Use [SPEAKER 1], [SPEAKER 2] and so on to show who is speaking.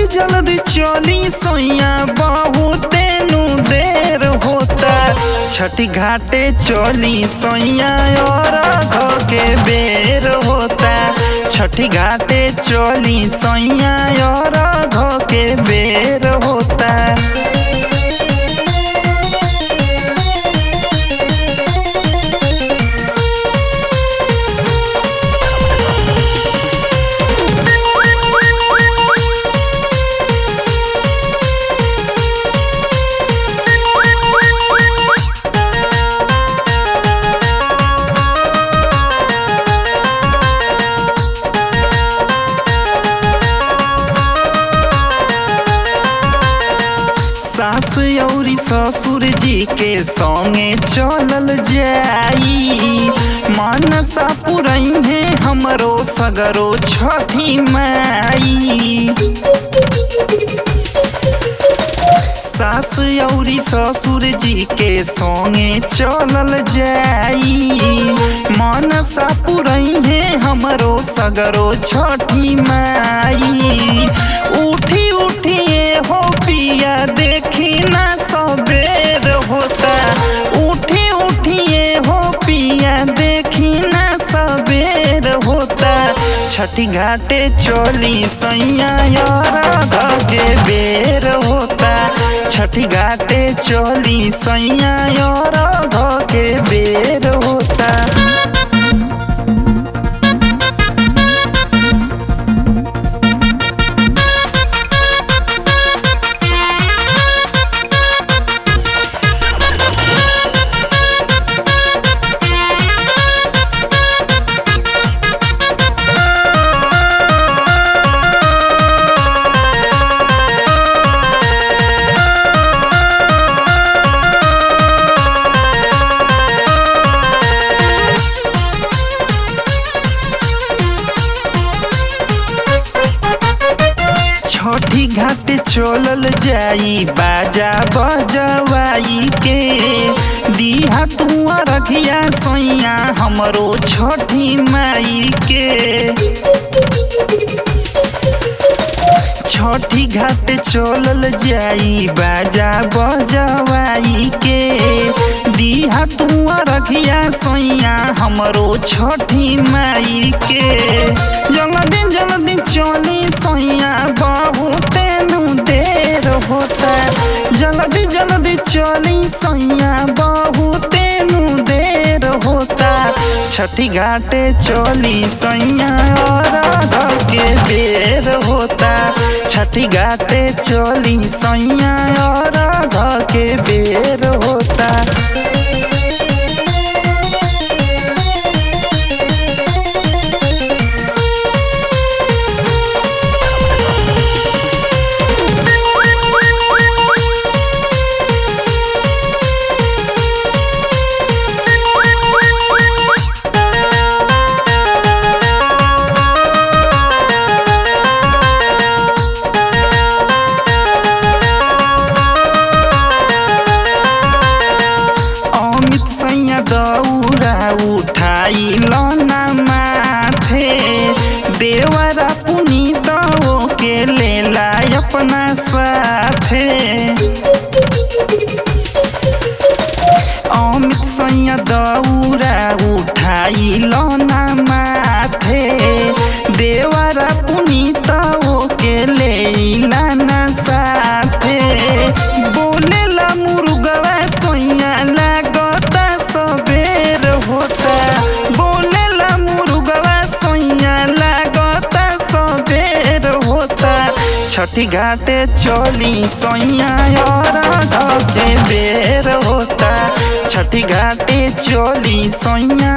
[SPEAKER 1] जल्दी जल्दी चली सोइया बहुते नु देर होता छठी घाटे चली सोइया और घ के बेर होता छठी घाटे चली सोइया और घ के बेर होता सास औरी ससुर जी के संगे चलल जाई मनसा पुरई है हमरो सगरो छठी माई सास औरी ससुर जी के संगे चलल जाई मनसा पुरई है हमरो सगरो छठी माई उठी उठिए हो पिया देखी ना सबेर होता उठी उठिए हो पिया देखी ना सबेर होता छठी घाटे चली सैया यार के बेर होता छठी घाटे चली सैया यार के बेर होता छठी घाट चलल जाई बाजा बजवाई के दिहा तुआ रखिया सोइया हमरो छठी माई के छठी घाट चलल जाई बाजा बजवाई के दिहा तुआ रखिया सोइया हमरो छठी माई के जल्दी जल्दी चली सोइया बहुते नु देर होता जल्दी जल्दी चली सोइया बहुते नु देर होता छठी घाटे चली सैया और के बेर होता छठी घाटे चली सैया और के बेर होता अमित सैया दौरा उठाई लना माथे देवरा पुनीत के लेला अपना साथे अमित सैया दौरा उठाई लना माथे देवरा पुनीत के लेला ना साथे बोलेला मुर्गवा सोइया लागता सबेर होता बोलेला मुर्गवा सोइया लागता सबेर होता छठी घाटे चली सोइया और के बेर होता छठी घाटे चली सोइया